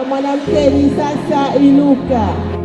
mwanamke ni sasa inuka.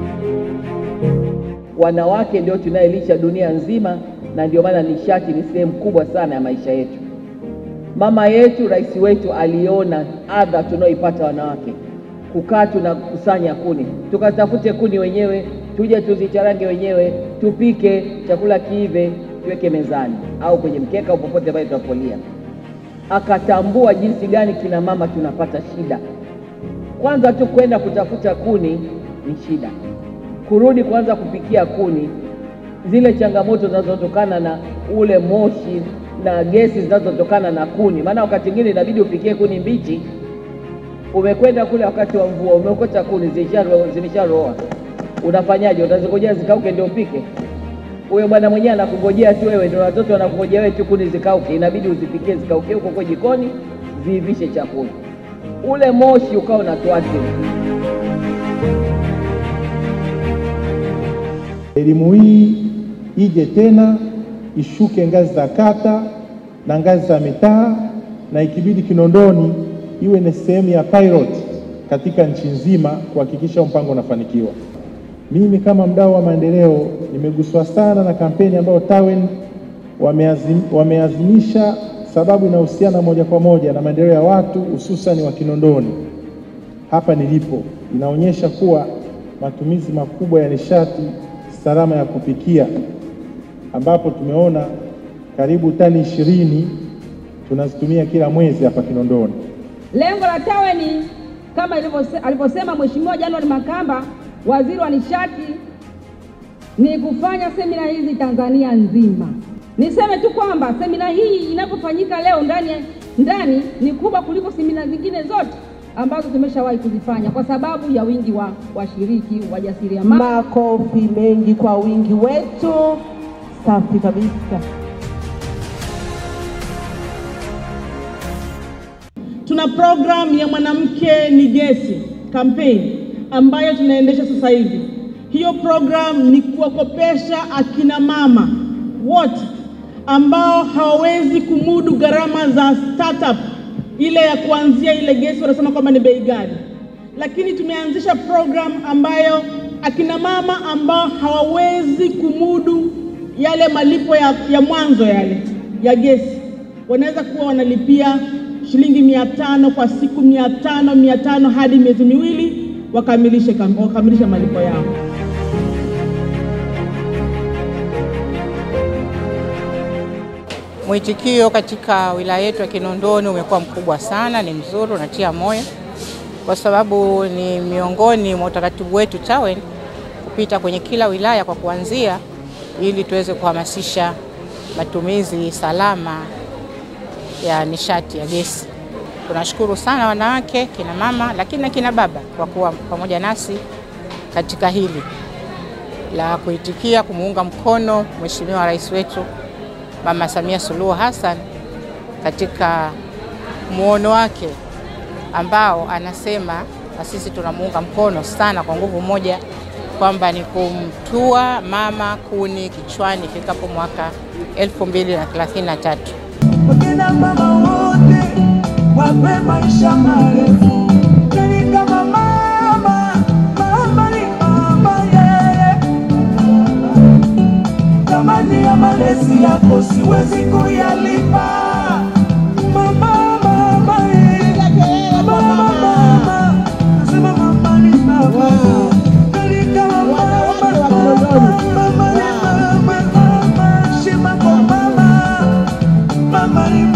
Wanawake ndio tunayelisha dunia nzima, na ndio maana nishati ni sehemu kubwa sana ya maisha yetu. Mama yetu, rais wetu aliona adha tunaoipata wanawake, kukaa tunakusanya kuni, tukatafute kuni wenyewe, tuje tuzicharange wenyewe, tupike chakula kiive, tuweke mezani au kwenye mkeka au popote pale tutapolia. Akatambua jinsi gani kina mama tunapata shida. Kwanza tu kwenda kutafuta kuni ni shida, kurudi kwanza kupikia kuni, zile changamoto zinazotokana na ule moshi na gesi zinazotokana na kuni. Maana wakati mwingine inabidi upikie kuni mbichi, umekwenda kule wakati wa mvua, umeokota kuni zimesharoa, unafanyaje? Utazingojea zikauke ndio upike? Huyo bwana mwenyewe anakungojea tu wewe, ndio watoto wanakungojea wewe tu kuni zikauke, inabidi uzipikie zikauke huko kwa jikoni, ziivishe chakula, ule moshi ukawa unatuathiri. Elimu hii ije tena ishuke ngazi za kata na ngazi za mitaa, na ikibidi Kinondoni iwe ni sehemu ya pilot katika nchi nzima kuhakikisha mpango unafanikiwa. Mimi kama mdau wa maendeleo nimeguswa sana na kampeni ambayo TAWEN wameazim, wameazimisha, sababu inahusiana moja kwa moja na maendeleo ya watu hususani wa Kinondoni. Hapa nilipo inaonyesha kuwa matumizi makubwa ya nishati salama ya kupikia ambapo tumeona karibu tani ishirini tunazitumia kila mwezi hapa Kinondoni. Lengo la TAWEN kama alivyosema Mheshimiwa January Makamba, waziri wa nishati, ni kufanya semina hizi Tanzania nzima. Niseme tu kwamba semina hii inapofanyika leo ndani ndani ni kubwa kuliko semina zingine zote ambazo tumeshawahi kuzifanya kwa sababu ya wingi wa washiriki wajasiriamali. Makofi mengi kwa wingi wetu. Safi kabisa. Tuna programu ya mwanamke ni gesi kampeni ambayo tunaendesha sasa hivi. Hiyo programu ni kuwakopesha akina mama wote ambao hawawezi kumudu gharama za startup ile ya kuanzia ile gesi, wanasema kwamba ni bei ghali, lakini tumeanzisha programu ambayo akina mama ambao hawawezi kumudu yale malipo ya, ya mwanzo yale ya gesi wanaweza kuwa wanalipia shilingi mia tano kwa siku, mia tano mia tano hadi miezi miwili wakamilishe wakamilishe malipo yao. Mwitikio katika wilaya yetu ya Kinondoni umekuwa mkubwa sana, ni mzuri, unatia moyo, kwa sababu ni miongoni mwa utaratibu wetu TAWEN kupita kwenye kila wilaya kwa kuanzia, ili tuweze kuhamasisha matumizi salama ya nishati ya gesi. Tunashukuru sana wanawake, kina mama, lakini na kina baba kwa kuwa pamoja nasi katika hili la kuitikia kumuunga mkono Mheshimiwa Rais wetu Mama Samia Suluhu Hassan katika muono wake ambao anasema na sisi tunamuunga mkono sana kwa nguvu moja, kwamba ni kumtua mama kuni kichwani ifikapo mwaka 2033. Wakina mama wote wape maisha marefu, nani kama mama, mama ni mama yeye. Thamani ya malezi yako siwezi kuyalipa. Mama, mama, eh. Mama, mama, nasema mama ni mama. Nani kama mama, mama ni mama, mama. Heshima kwa mama, mama ni